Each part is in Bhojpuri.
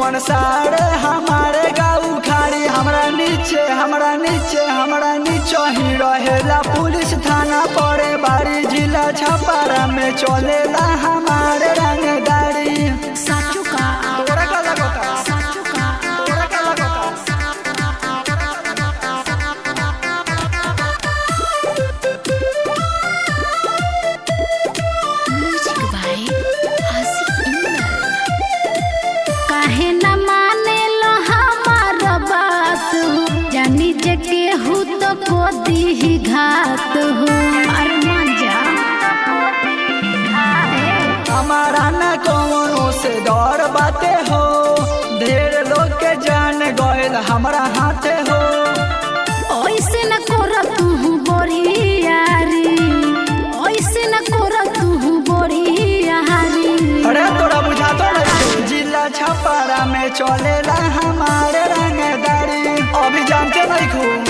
कौन साड़े हमारे गाँव खाड़ी हमरा नीचे हमरा नीचे हमरा नीचे ही रहेला पुलिस थाना पड़े बाड़ी जिला छपारा में चलेला हमारे रंगदारी साचू का तोरा का लगता साचू का तोरा का लगता म्यूजिक बाय आसिफ इंदल काहे न माने लो हमार बात जानी जे केहू तो को दी घात हो अरे मान जा हमारा न कौनो से डर बाते हो ढेर लोग के जान गयल हमरा हाथे हो ऐसे न कर तू बोरियारी ऐसे न कर तू बोरियारी अरे तोरा बुझा तो नहीं जिला छपारा में चलेला हमारे रंगदारी अभी जानते नहीं खूब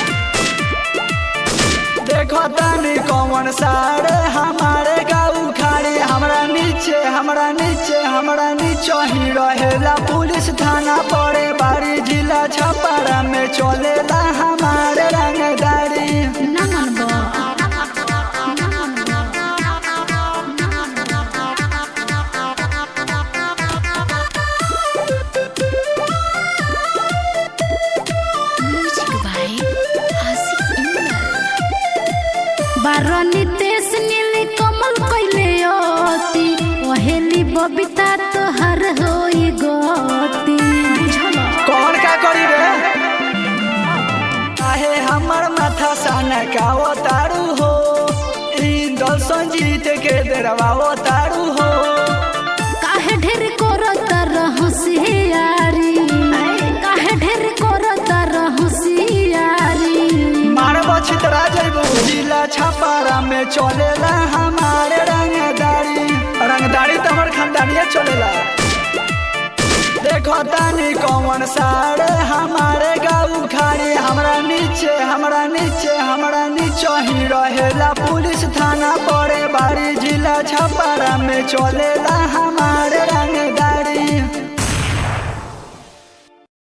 देखो तनी कौन साड़े हमारे गाँव खाड़ी हमरा नीचे हमरा नीचे हमरा नीचे ही रहेला पुलिस थाना पड़े बाड़ी जिला छपारा में चलेला हमारे रंगदारी ना मनबो ना मनबो म्यूजिक बाय आसिफ इंदल बारनी देश नीली कमल कइले अति ओहेली बबीता तोहर होई गति बुझल कौन का करी रे काहे हमर माथा साना का तारू हो इंदल संजीत के दरवा तारू हो काहे ढेर करत रहसियारी काहे ढेर करत रहसियारी मारब छितरा जइबू जिला छपारा में चलेला हमारे रंगदारी रंगदारी तो हमर खानदानिया चलेला देखो तानी कौन साड़े हमारे गाँव खाड़ी हमरा नीचे हमरा नीचे हमरा नीचे ही रहेला पुलिस थाना पड़े बाड़ी जिला छपारा में चलेला हमारे